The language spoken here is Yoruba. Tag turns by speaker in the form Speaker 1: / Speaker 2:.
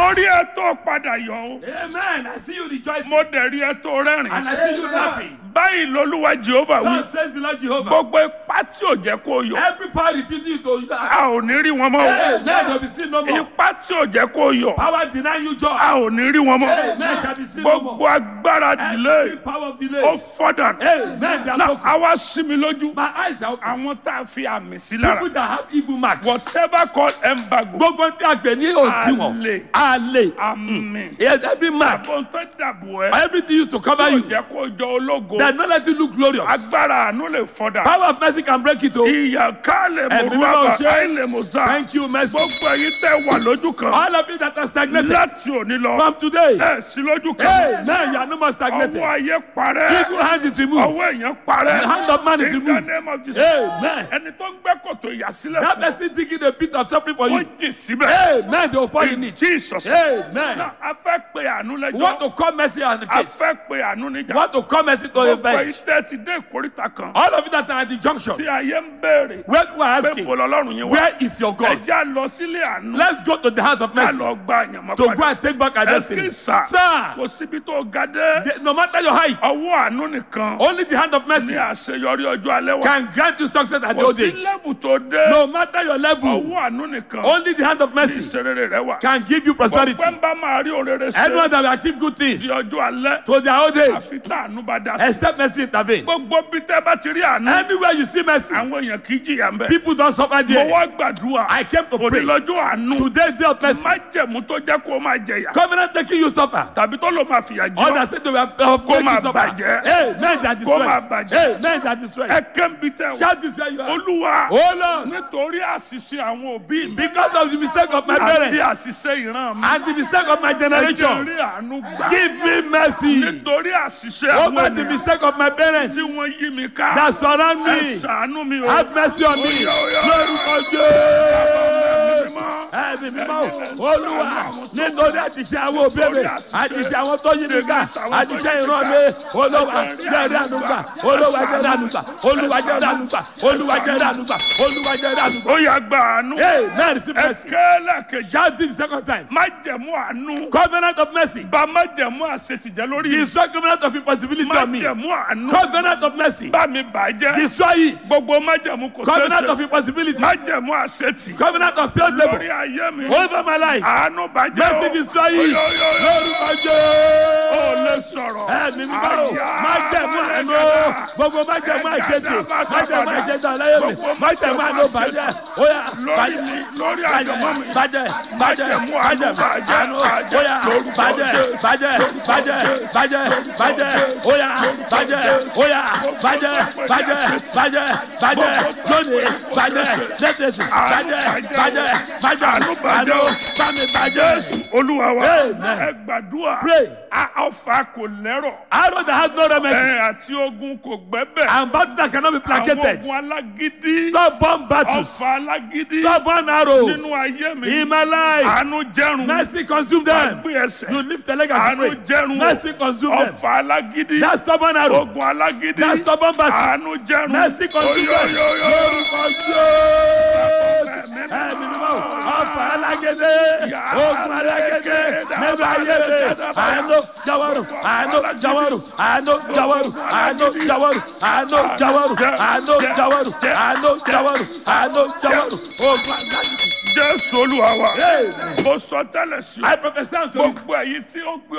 Speaker 1: mo rí ẹ tó padà yọ o
Speaker 2: Amen. I see you rejoicing.
Speaker 1: mo dẹ̀ rí ẹ tó rẹ́rìn
Speaker 2: And I see you laughing.
Speaker 1: báyìí lolúwa jehova wí
Speaker 2: Thus says the Lord Jehovah.
Speaker 1: gbogbo ipá tí ò jẹ́ kó yọ
Speaker 2: Every power refusing you to laugh.
Speaker 1: a ò ní rí wọn mọ́ o
Speaker 2: Amen. Shall be seen no more.
Speaker 1: ipá tí ò jẹ́ kó yọ
Speaker 2: Power denying you joy.
Speaker 1: a ò ní rí wọn mọ́
Speaker 2: Amen. Shall be seen no
Speaker 1: gbogbo
Speaker 2: more.
Speaker 1: agbára
Speaker 2: Every
Speaker 1: dìlé
Speaker 2: power of
Speaker 1: ó
Speaker 2: delay.
Speaker 1: fọ́dà
Speaker 2: Amen. They are
Speaker 1: náà
Speaker 2: broken.
Speaker 1: a wá sí mi lójú
Speaker 2: My eyes are open.
Speaker 1: àwọn tá a fi àmì sí lára
Speaker 2: People that have evil marks.
Speaker 1: whatever called embargo
Speaker 2: Gbogbo tí a gbẹ̀ ní òdiwọ̀n.
Speaker 1: Àlè.
Speaker 2: Àlè.
Speaker 1: àmì
Speaker 2: Yes, every mark.
Speaker 1: àbò tó dàbò ẹ
Speaker 2: Everything used to
Speaker 1: tí
Speaker 2: cover
Speaker 1: ò
Speaker 2: you.
Speaker 1: jẹ́ kó jọ ológo
Speaker 2: That not let you look glorious.
Speaker 1: agbára àánú lè fọ́dà
Speaker 2: Power of mercy can break it. Oh.
Speaker 1: ìyà ká lè mú
Speaker 2: Ẹ̀mí mímọ́
Speaker 1: rábà
Speaker 2: ṣe.
Speaker 1: káì lè mú sá
Speaker 2: Thank you, mercy.
Speaker 1: gbogbo ẹ̀yin tẹ́ wà lójú kan
Speaker 2: All of you that are stagnated.
Speaker 1: láti òní lọ
Speaker 2: From today.
Speaker 1: ẹ sí lójú
Speaker 2: Hey,
Speaker 1: kan
Speaker 2: now you are no more stagnated.
Speaker 1: ọwọ́ ayé parẹ́
Speaker 2: Evil hand is removed.
Speaker 1: ọwọ́ èèyàn parẹ́
Speaker 2: The hand of man is
Speaker 1: in the
Speaker 2: removed.
Speaker 1: name of Jesus
Speaker 2: Amen.
Speaker 1: ẹni tó ń gbẹ́ kòtò ìyàsílẹ̀
Speaker 2: That
Speaker 1: fún
Speaker 2: person digging a bit of suffering for
Speaker 1: ó
Speaker 2: you.
Speaker 1: jì síbẹ̀
Speaker 2: Amen. They will fall in
Speaker 1: in
Speaker 2: it.
Speaker 1: Jesus
Speaker 2: Amen.
Speaker 1: Now, a fẹ́ pe àánú
Speaker 2: We
Speaker 1: lẹ́jọ́
Speaker 2: want to call mercy on the
Speaker 1: a
Speaker 2: case.
Speaker 1: fẹ́ pe àánú
Speaker 2: We
Speaker 1: níjà
Speaker 2: want to call mercy to a
Speaker 1: gbogbo
Speaker 2: bench.
Speaker 1: iṣẹ́ ti dé ìkórìtà kan
Speaker 2: All of you that are at the
Speaker 1: tí
Speaker 2: junction.
Speaker 1: ayé ń béèrè
Speaker 2: Where we are
Speaker 1: pé
Speaker 2: asking,
Speaker 1: bọ́lá ọlọ́run yẹn wá
Speaker 2: where is your
Speaker 1: ẹ
Speaker 2: God?
Speaker 1: jẹ́ à lọ sílé àánú
Speaker 2: Let's go to the house of
Speaker 1: ká
Speaker 2: mercy
Speaker 1: lọ gba àyànmọ́
Speaker 2: to go
Speaker 1: padà
Speaker 2: and take back our
Speaker 1: ẹ
Speaker 2: destiny.
Speaker 1: kí sà
Speaker 2: Sir,
Speaker 1: kò síbi tó ga dé
Speaker 2: the- no matter your height,
Speaker 1: ọwọ́ àánú nìkan
Speaker 2: only the hand of
Speaker 1: ní
Speaker 2: mercy
Speaker 1: àṣeyọrí ọjọ́ alẹ́ wa
Speaker 2: can grant you success at the
Speaker 1: kò
Speaker 2: old
Speaker 1: sí
Speaker 2: age.
Speaker 1: lẹ́bù tó dé
Speaker 2: No matter your level,
Speaker 1: ọwọ́ àánú nìkan
Speaker 2: only the hand of
Speaker 1: ní
Speaker 2: mercy
Speaker 1: ìṣerere rẹ wà
Speaker 2: can give you prosperity.
Speaker 1: ọpẹ́ ń bá máa rí òrèrè ṣe
Speaker 2: Anyone that will achieve good things
Speaker 1: di ọjọ́ alẹ́
Speaker 2: to their old age,
Speaker 1: àfi tá àánú bá dá sí
Speaker 2: except mercy intervene.
Speaker 1: gbogbo bí tẹ́ bá ti rí àánú
Speaker 2: Anywhere you see mercy,
Speaker 1: àwọn èèyàn kì í jìyà ń bẹ̀
Speaker 2: people don't suffer
Speaker 1: mo
Speaker 2: there.
Speaker 1: wá gbàdúrà
Speaker 2: I came to
Speaker 1: òní
Speaker 2: pray.
Speaker 1: lọ́jọ́ àánú
Speaker 2: Today's day of mercy.
Speaker 1: májẹ̀mú tó jẹ́ kó o máa jẹ̀yà
Speaker 2: Covenant making you suffer.
Speaker 1: tàbí tó ló máa fìyà jẹ ọ́
Speaker 2: Others say they will uh, make
Speaker 1: máa
Speaker 2: you suffer.
Speaker 1: bàjẹ́.
Speaker 2: Hey, men that
Speaker 1: Kó máa
Speaker 2: destroy.
Speaker 1: bàjẹ́.
Speaker 2: Hey, men that destroy.
Speaker 1: ẹ kẹ́ńbi tẹ́ o
Speaker 2: Shout this where you are.
Speaker 1: olúwa
Speaker 2: Oh Lord,
Speaker 1: nítorí àṣìṣe àwọn òbí mi
Speaker 2: because of the mistake of my
Speaker 1: àti
Speaker 2: parents
Speaker 1: àṣìṣe ìran mi
Speaker 2: and the mistake of my
Speaker 1: ẹ jẹ́
Speaker 2: generation,
Speaker 1: rí àánú gbà
Speaker 2: give me mercy
Speaker 1: nítorí àṣìṣe àwọn
Speaker 2: over the
Speaker 1: ènìyàn
Speaker 2: mistake of my parents
Speaker 1: tí wọ́n yí mi ká
Speaker 2: that surround
Speaker 1: ẹ
Speaker 2: me.
Speaker 1: ṣàánú mi o
Speaker 2: Have mercy on me.
Speaker 1: Oya, oya.
Speaker 2: Lórúkọ Jésù.
Speaker 1: Mímọ́.
Speaker 2: Ẹ̀mí mímọ́ olúwa nítorí àtìṣe àwọn òbéèrè àtìṣe àwọn tó yí mi ká àtìṣe ìran mi olúwa jẹ́rìí ànúgbà olúwa jẹ́rìí ànúgbà olúwa jẹ́rìí ànúgbà olúwa jẹ́rìí ànúgbà olúwa jẹ́rìí ànúgbà.
Speaker 1: ó yá gba àánú
Speaker 2: Amen. Receive
Speaker 1: ẹ
Speaker 2: mercy.
Speaker 1: kẹ́lẹ́ kejì
Speaker 2: Shout this the second time.
Speaker 1: májẹ̀mú àánú
Speaker 2: Covenant of mercy.
Speaker 1: bá májẹ̀mú àṣetìjẹ́ lórí mi
Speaker 2: Destroy covenant of impossibility on me.
Speaker 1: májẹ̀mú àánú
Speaker 2: Covenant of mercy.
Speaker 1: bá mi bàjẹ́
Speaker 2: Destroy it.
Speaker 1: gbogbo májẹ̀mú kò
Speaker 2: Covenant of
Speaker 1: ṣeéṣe
Speaker 2: impossibility.
Speaker 1: májẹ̀mú àṣetì
Speaker 2: Covenant of failed
Speaker 1: lórí
Speaker 2: labor.
Speaker 1: ayé mi
Speaker 2: Over my life.
Speaker 1: àánú bàjẹ́
Speaker 2: Mercy
Speaker 1: o
Speaker 2: destroy it.
Speaker 1: Oyo, oyo, oyo.
Speaker 2: Lórúkọ
Speaker 1: ó
Speaker 2: Jésù.
Speaker 1: lè sọ̀rọ̀
Speaker 2: Ẹ̀mí mímọ́ o.
Speaker 1: Àyà,
Speaker 2: Má jẹ̀mú àánú.
Speaker 1: ẹ̀gàdà.
Speaker 2: Gbogbo má jẹ̀mú àṣetì.
Speaker 1: Ẹ̀gàdà,
Speaker 2: Má jẹ̀mú àṣetì àlàyé mi.
Speaker 1: Gbogbo
Speaker 2: Má jẹ̀mú àánú bàjẹ́. Óyá
Speaker 1: lórí
Speaker 2: bàjẹ́.
Speaker 1: mi lórí
Speaker 2: Bàjẹ́
Speaker 1: àjọmọ́ mi
Speaker 2: bàjẹ́ bàjẹ́
Speaker 1: Májẹ̀mú àánú,
Speaker 2: bàjẹ́
Speaker 1: bàjẹ́,
Speaker 2: àánú.
Speaker 1: bàjẹ́.
Speaker 2: Óyá
Speaker 1: Lórúkọ
Speaker 2: bàjẹ́
Speaker 1: Jésù.
Speaker 2: bàjẹ́ bàjẹ́ bàjẹ́ bàjẹ́. Óyá bàjẹ́ óyá bàjẹ́ bàjẹ́ bàjẹ́ bàjẹ́ lónìí bàjẹ́ lẹ́tẹ̀sì bàjẹ́ bàjẹ́ bàjẹ́
Speaker 1: Àánú bàjẹ́ o.
Speaker 2: bàmí bàjẹ́.
Speaker 1: olúwa wa
Speaker 2: Amen.
Speaker 1: ẹ gbàdúrà
Speaker 2: Pray.
Speaker 1: A- ọfà kò lẹ́rọ̀
Speaker 2: Arrow that has no remedy
Speaker 1: ẹ àti ogun kò gbẹ́bẹ̀
Speaker 2: and battle that cannot be
Speaker 1: àwọn
Speaker 2: placated.
Speaker 1: ogun alágídí
Speaker 2: Stubborn battles.
Speaker 1: ọfà alágídí
Speaker 2: Stubborn arrows.
Speaker 1: nínú ayé mi
Speaker 2: In my life.
Speaker 1: àánú jẹrun
Speaker 2: Mercy consume them.
Speaker 1: gbé ẹsẹ̀
Speaker 2: You lift the leg and
Speaker 1: àánú
Speaker 2: pray.
Speaker 1: jẹrun
Speaker 2: Mercy consume them.
Speaker 1: ọfà alágídí
Speaker 2: That stubborn arrow.
Speaker 1: ogun alágídí
Speaker 2: That stubborn battle.
Speaker 1: àánú jẹrun
Speaker 2: Mercy consume them.
Speaker 1: Oyo, oyo, oyo.
Speaker 2: Lórúkọ Jésù. Ẹ̀mí mímọ́. Ọ̀fà alágédé. Ogun alágédé. Níbi ayé mi. Àánú jáwọ́rù. Àánú jáwọ́rù. Àánú jáwọ́rù. Àánú jáwọ́rù. Àánú jáwọ́rù. Àánú jáwọ́rù. Àánú jáwọ́rù. Àánú jáwọ́rù. Ogun alágédé.
Speaker 1: jésù olúwa wa
Speaker 2: Amen.
Speaker 1: mo sọ tẹ́lẹ̀ sí
Speaker 2: I prophesy unto you.
Speaker 1: gbogbo èyí tí ó gbé